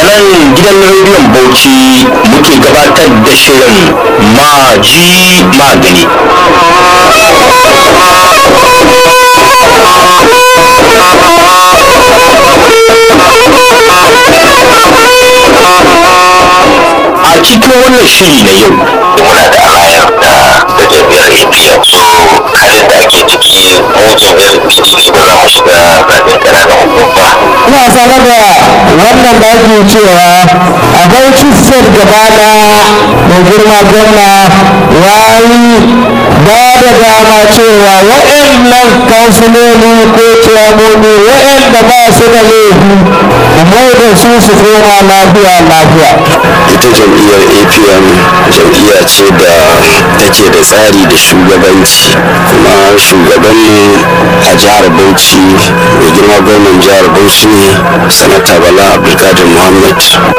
nan gidan rediyon bauchi muke gabatar da shirin maji magani a cikin wannan shiri na yau muna da alayar da da jami'ar apm so halin da ake ciki mu jami'ar pdp ba za mu shiga zaɓen ƙananan hukuma ina sanar da wannan da ake cewa a bauchi state gaba daya mai girma gwamna ya yi ba da dama cewa waɗannan kansiloli ko ciyamomi waɗanda ba su da laifi mai da su su koma lafiya lafiya ita jam'iyyar apm jam'iyya ce da take da tsari da shugabanci kuma shugabanmu a jihar bauchi mai girma gwamnan jihar bauchi ne sanata bala abdulkadir muhammad